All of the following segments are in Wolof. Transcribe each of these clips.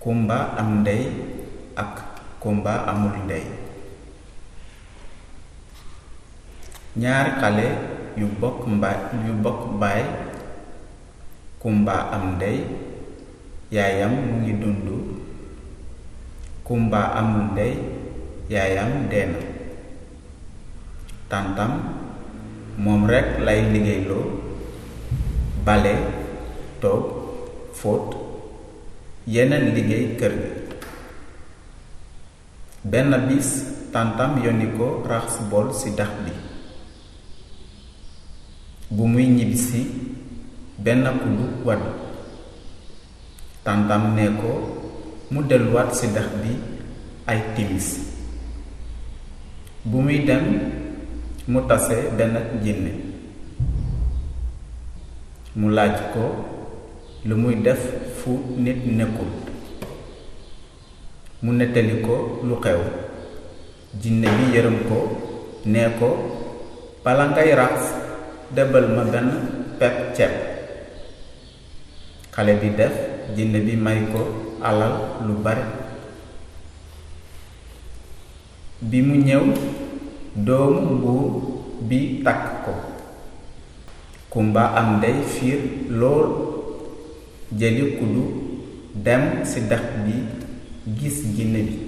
kumba am ndey ak kumba amul ndey ñaari xale yu bokk mbaay yu bokk baay kumba am ndey yaayam mu ngi dund kumba amul ndey yaayam dee na tàntam moom rekk lay liggéeyloo bale toog fóot yeneen liggéey kër gi benn bis tàntam yónni ko raxas bool ci dex bi bu muy ñibbisi benn kuddu wadd tàntam ne ko mu delluwaat ci dex bi ay timis bu muy dem mu tase benn jinne mu laaj ko lu muy def fu nit nekkul mu nettali ko lu xew jinne bi yërëm ko nee ko bala ngay raxas debal ma benn pepp ceeb xale bi def jinne bi may ko alal lu bare bi mu ñëw doomu mbuur bi takk ko kumba am ndey fiir lool jëli kuddu dem ci dex bi gis jinne bi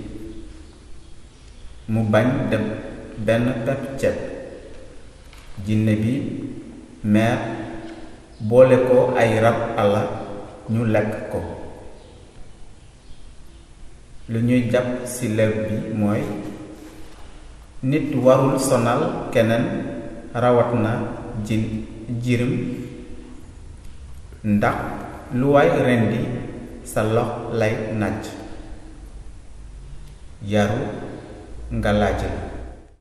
mu bañ dem benn pepp ceeb jinne bi meer boole ko ay rab àlla ñu lekk ko lu ñuy jàpp ci lew bi mooy nit warul sonal keneen rawat na jin jirim ndax lu waay rendi sa lox lay nàcc yaru nga laaj la